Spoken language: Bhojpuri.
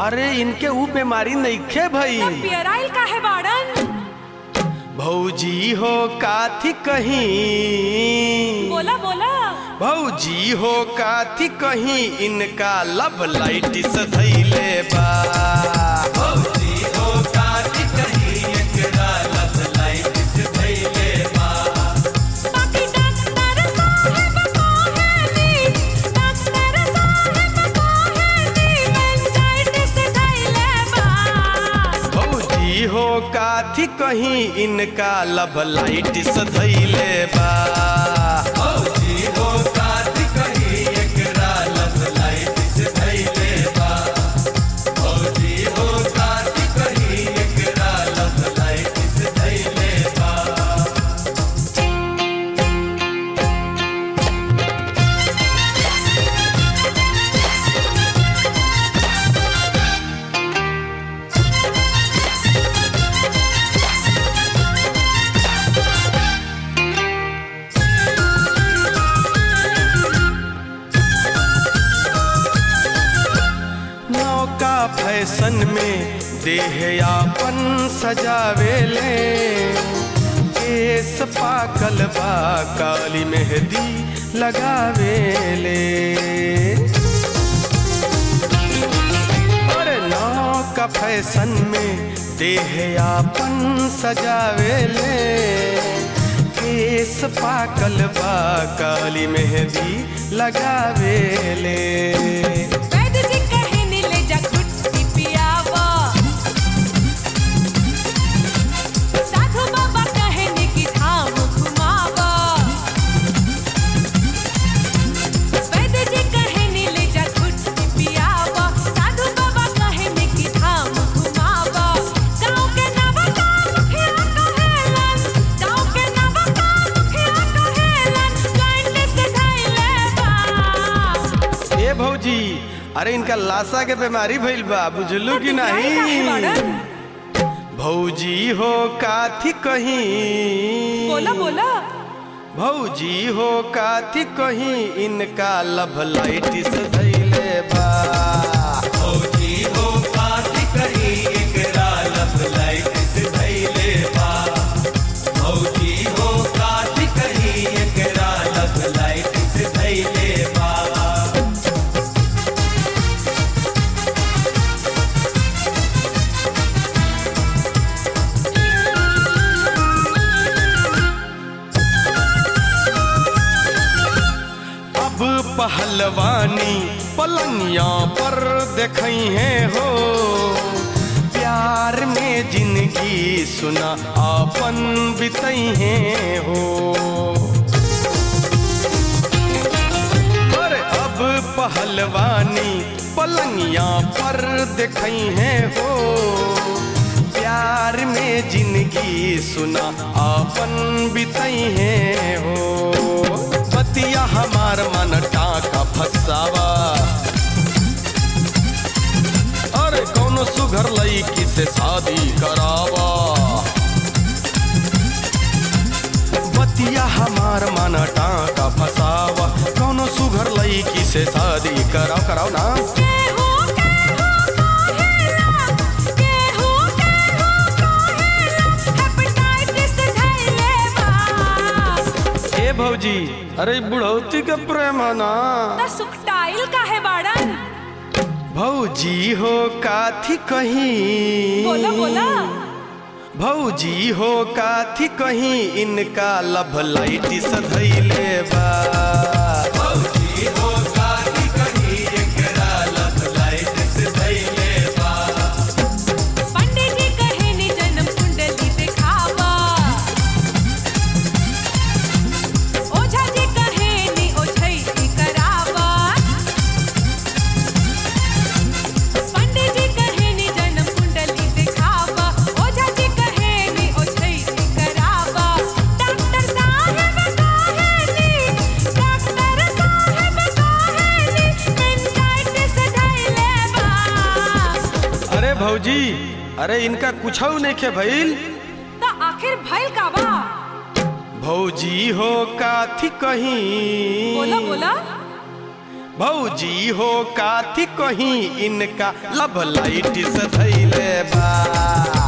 अरे इनके ऊ बीमारी नइखे भई तब पियराइल काहे बाड़न भौजी हो काथी कहीं बोला बोला भौजी हो काथी कहीं इनका लब लाइट सधैले बा भौजी हो काथी कहीं एकरा लब लाइट सधैले बा बाकी डॉक्टर साहब कहेली डॉक्टर साहब कहेली मेंजाइटिस धइले बा भौजी हो काथी कहीं इनका लब लाइट सधैले बा भौजी हो काथी कहीं एकरा लब लाइट सधैले बा भौजी हो काथी कहीं एकरा लब लाइट सधैले बा नौका फैशन में देह यापन सजावेले केस पाकल बा काली मेहंदी लगावेले अरे नौका फैशन में देह यापन सजावेले केस पाकल बा काली मेहंदी लगावेले वैद्य जी कहनी ले जा गुट्टी पियावा साधु बाबा कहनी कि धाम घुमावा वैद्य जी कहनी ले जा गुट्टी पियावा साधु बाबा कहनी कि धाम घुमावा गाँव के नवका मुखिया कहेलन गाँव के नवका मुखिया कहेलन जॉइंट से धइले बा ए भौजी अरे इनका लाशा के बीमारी भइल बा बुझलू कि काहे नहीं बाड़न? भौजी हो काथी कहीं बोला बोला भौजी हो काथी कहीं इनका लब लाइट सधैले बा भौजी हो काथी कहीं एकरा लब लाइट सधैले बा भौजी हो काथी कहीं एकरा लब लाइट सधैले बा अब पहलवानी पलंगिया पर देखई है हो प्यार में जिंदगी सुना आपन बितई है हो पर अब पहलवानी पलंगिया पर देखई है हो प्यार में जिंदगी सुना आपन बितई है हो बतिया हमार मन टाका फसावा अरे कौनो सुघर लईकी से शादी करावा बतिया हमार मन टाका फसावा कौनो सुघर लईकी से शादी कराओ कराओ ना केहू केहू कहेला केहू केहू कहेला हेपेटाइटिस धइले बा ए भौजी अरे बुढ़ौती के प्रेम है ना त सुखटाइल काहे बाड़न भौजी हो काथी कहीं बोला बोला भौजी हो काथी कहीं इनका लब लाइट सधैले बा भौजी हो काथी कहीं एकरा लब लाइट सधैले बा पंडित जी कहनी जन्म कुंडली दिखावा ओझा जी कहनी ओझैती करावा पंडित जी कहनी जन्म कुंडली दिखावा ओझा जी कहनी ओझैती करावा डॉक्टर साहब कहनी डॉक्टर साहब कहनी मेंटाइटिस धइले बा अरे भौजी अरे इनका कुछ नहीं खे भइल त आखिर भइल का बा भौजी हो काथी कहीं बोला बोला भौजी हो काथी कहीं इनका लब लाइट से धैले बा